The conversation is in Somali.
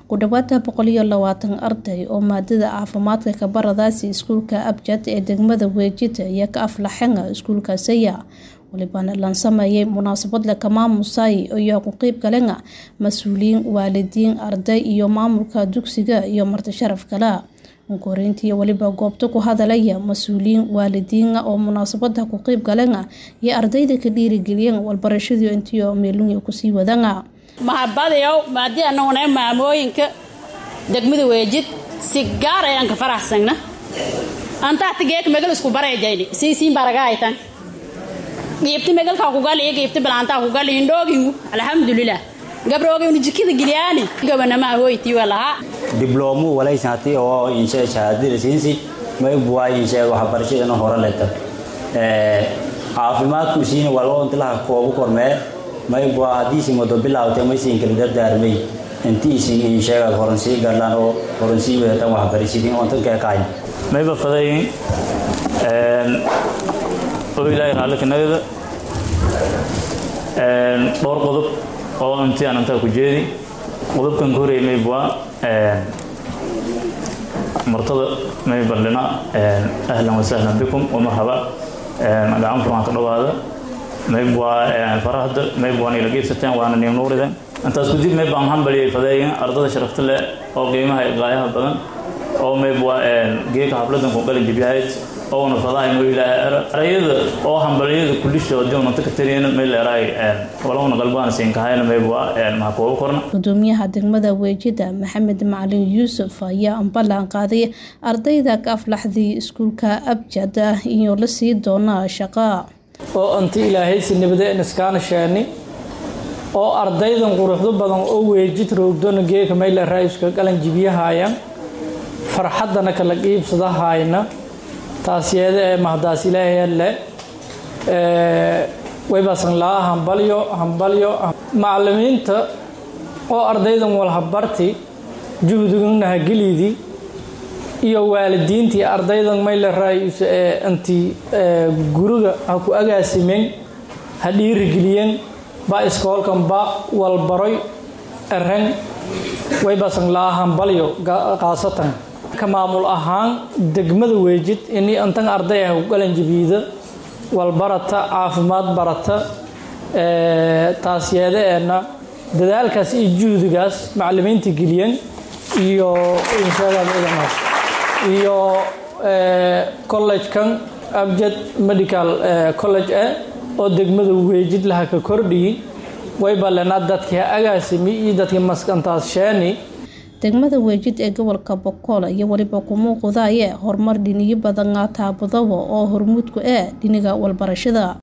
ku dhawaada boqol iyo labaatan arday oo maadada caafimaadka ka baradaasi iskuulka abjad ee degmada weejid iyo ka aflaxenga iskuulka saya walibana lan sameeyay munaasabad laka maamusay ayaa ku qeyb galenga mas-uuliyiin waalidiin arday iyo maamulka dugsiga iyo marti sharaf kale korintii waliba goobta ku hadalaya mas-uuliyiin waalidiina oo munaasabada ku qeyb galenga iyo ardayda ka dhiirigeliyeen walbarashadii intiio meelungi kusii wadanga mahadbadayow maadii annaguna maamooyinka degmada weejid si gaar ayaan ka faraxsagna antaxta geeka megal isku barayjayni siisiin baragahaytan giibti megalkaa kugali giibti bilaantaa kugali indhoogingu alxamdulilah gabrogaynu jikada geliyaani gabanama ahoyti walahaa dibloomuu walaysaati oo inshe shahaadada siinsi maybuwaa inshe waxbarashadana hore leta caafimaadku siina waa loo intilaha koobu kormee maybuwaa haddiisi mado bilaawtay maysiin kala dardaarmay intiisin insheega horonsii gadhaan oo horonsii wadatan waxbarashadii ontanka kahayn mayba fadayin oo ilaahay raalli kanagada dhowr qodob oo intii aan intaa ku jeedi qodobkan ka horreeyay maybwa martada may bandhina ahlan wasahlan bikum wamarhaba gacan furmaan ka dhawaada maybwa farahda maybwa ila geybsateen waana niim nuuriden intaas kudib maybaan hambaliyay fadeeyin ardada sharafta leh oo qiimaha qaayaha badan oo maybwa geeka habladan ku qalin jibyahayd oona fadahay arayada oo hambaliyada kulishoodii unanta ka tariyan may leerahay walowna qalbaan siinkahayna maybwa maha kooba korna gudoomiyaha degmada weejida maxamed macalin yuusuf ayaa ballan qaaday ardayda ka aflaxday iskuulka abjad iyo la sii doona shaqa oo anta ilaahaysi nabadeen iskaana sheeni oo ardaydan quruxdo badan oo weejid roogdona geeka may leerahay iska qalan jibiyahaayan farxaddana kala qiibsadahayna taasyeede ee mahadaas ilaahayalle waybasan laa hambalyo hambalyo macalimiinta oo ardaydan walhabarti juhdigana hageliydii iyo waalidiintii ardaydan mayle raayus ee intii guriga ha ku agaasimeen ha dhiirigeliyeen ba iskoolkan ba walbaroy eren waybasan laa hambalyo qaasatan ka maamul ahaan degmada weejid inii antan arday ah ku qalanjabiida walbarata caafimaad barata taasyeedeenna dadaalkaas iyo juhdigaas macalimiinta geliyeen iyo iyo collegekan abjad medical college e oo degmada weejid laha ka kordhiyi waybalena dadkii agaasimi iyo dadkii maskantaas sheeni degmada weejid ee gobolka bokool iyo weliba ku muuqdaye horumar dhiniyo badan taabadawa oo hormuudku ee dhiniga walbarashada